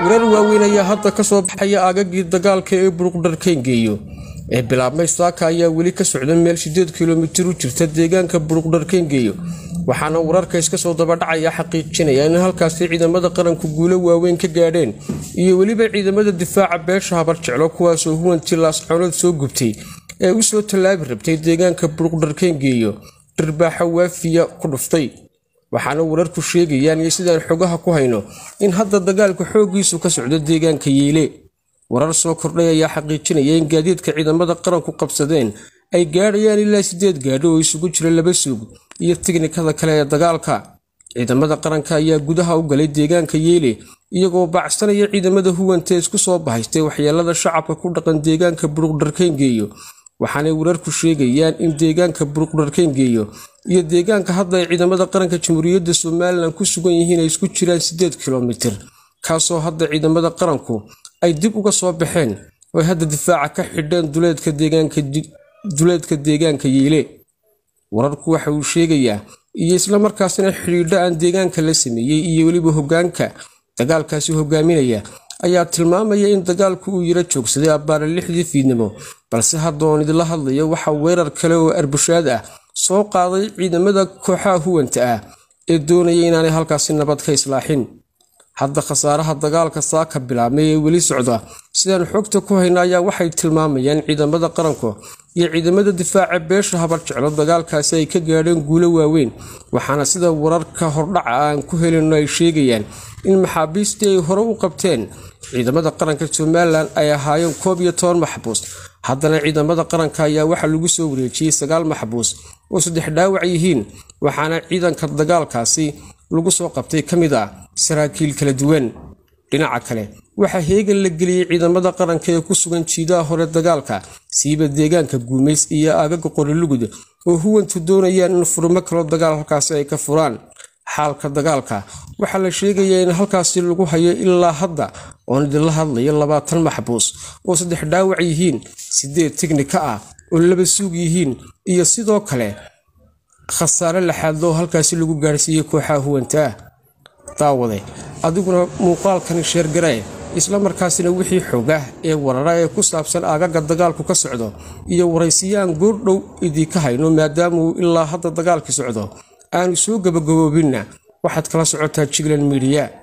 warar waaweyn ayaa hadda ka soo baxaya aagagii dagaalka ee buruqdharkayngeeyo ee bilaabmay saaka ayaa weli ka socda meel sideed kilomitir u jirta deegaanka buruqdharkayngeeyo waxaana wararka iska soo dabadhacaya xaqiijinaya in halkaasi ciidamada qaranku guulo waaweyn ka gaadheen iyo weliba ciidamada difaaca beesha habar jeclo kuwaasoo huwantii laasxoonood soo gubtay ee u soo tallaabi rabtay deegaanka buruqdharkayngeeyo dhirbaaxa waafiya ku dhuftay waxaana wararku sheegayaan iyo sidaan xogaha ku hayno in hadda dagaalka xooggiisu ka socdo deegaanka yeele warar soo kordhay ayaa xaqiijinaya in gaadiidka ciidamada qaranku qabsadeen ay gaadhayaan ilaa sideed gaadho oo isugu jira laba suug iyo tiknikada kale ee dagaalka ciidamada qaranka ayaa gudaha u galay deegaanka yeele iyagoo baacsanaya ciidamada huwanta isku soo bahaystay waxyeelada shacabka ku dhaqan deegaanka buruqdharkayngeeyo waxaanay wararku sheegayaan in deegaanka buruqdharkayngeeyo iyo deegaanka hadda ay ciidamada qaranka jamhuuriyadda somalilan ku sugan yihiin ay isku jiraan siddeed kilomitir kaasoo hadda ciidamada qaranku ay dib uga soo baxeen oo ay hadda difaaca ka xidheen duleedka deegaanka yeele wararku waxa uu sheegayaa iyo islamarkaasina xidhiidho aan deegaanka la sameeyey iyo weliba hoggaanka dagaalkaasi hogaaminaya ayaa tilmaamaya in dagaalku uu yaro joogsaday abbaara lixdii fiidnimo balse haddaoon idinla hadlayo waxaa weerar kale oo arbushaad ah soo qaaday ciidamada kooxaha huwanta ah ee doonaya inaanay halkaasi nabad ka islaaxin hadda khasaaraha dagaalka saaka bilaabmay ee weli socda sidaan xogta ku hayna ayaa waxay tilmaamayaan ciidamada qaranku iyo ciidamada difaaca beesha habar jeclo dagaalkaasi ay ka gaadheen guulo waaweyn waxaana sida wararka hordhaca aan ku helino ay sheegayaan in maxaabiistii ay hore u qabteen ciidamada qaranka somalilan ay ahaayeen koob iyo toban maxbuus haddana ciidamada qaranka ayaa waxaa lagu soo wareejiyey sagaal maxbuus oo saddex dhaawac yihiin waxaana ciidanka dagaalkaasi lagu soo qabtay ka mid ah saraakiil kala duwan dhinaca kale waxaa heegan la geliyey ciidamada qaranka ee ku sugan jiidaha hore dagaalka siiba deegaanka guumays iyo aagaga qorilugud oo huwantu doonayaan in furmo kaloo dagaal halkaasi ay ka furaan xaalka dagaalka waxaa la sheegayaa in halkaasi lagu hayo ilaa hadda oon idinla hadlayo labaatan maxbuus oo saddex dhaawac yihiin sideed tignika ah oo laba suug yihiin iyo sidoo kale khasaare laxaadloo halkaasi lagu gaadhsiiyey kooxaha huwanta ah daawade adiguna muuqaalkani sheergaree isla markaasina wixii xogah ee warara ee ku saabsan aagaga dagaalku ka socdo iyo waraysiyaan goordhow idinka hayno maadaama uu ilaa hadda dagaalkii socdo aanu soo gabagaboobinna waxaad kala socotaa jigland midiya